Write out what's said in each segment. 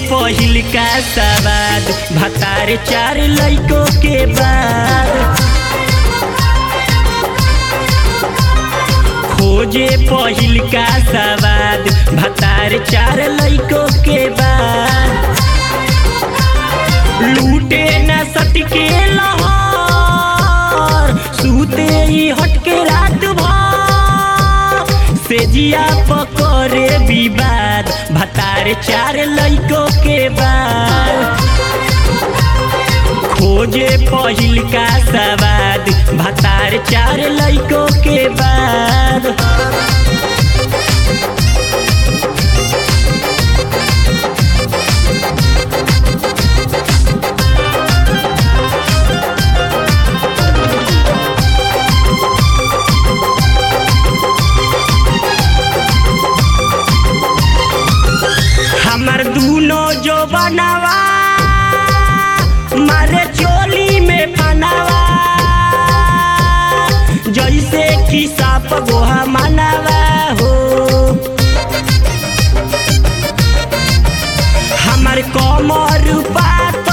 पहिल का सवाद भतार चार लइको के बाद खोजे पहिल का सवाद भतार चार लइको के बाद लूटे न सटके लहर सूते ही हटके रात भर सेजिया पकड़े विवाद भतार चार लइको के बाद खोजे पहिल का सवाद भतार चार लइको के बाद हमर दूनो जो बनावा मारे चोली में फनावा जैसे कि साप गोहा मनावा हो हमर कमर पातर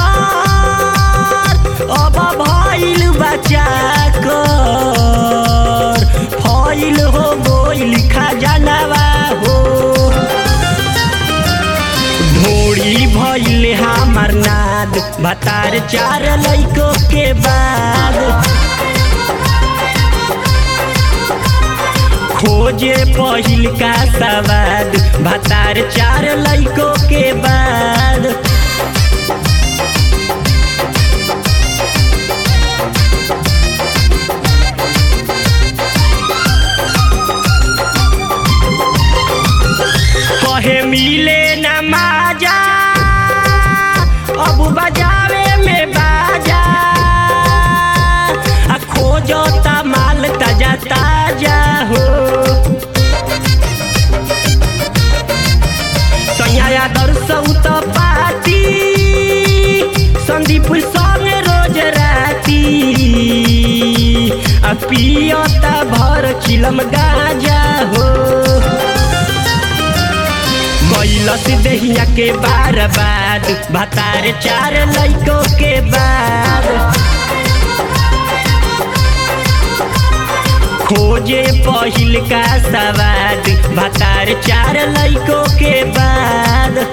अब भइल बच्चा कर फइल हो गोइल खजानवा हो ढोड़ी भइल हमर नाद भतार चार लइको के बाद खोजे पहिल का सवाद भतार चार लइको के बाद कहे मिले न माजा अब बजावे में बाजा आ खोजो ता माल ताजा ताजा हो सैया दर्शौ त पाती संदीप संगे रोज राती आ पियता भर चिलम गाजा हो कैलस दहिया के बार बाद भतार चार लइको के बाद खोजे पहिल का सवाद भतार चार लइको के बाद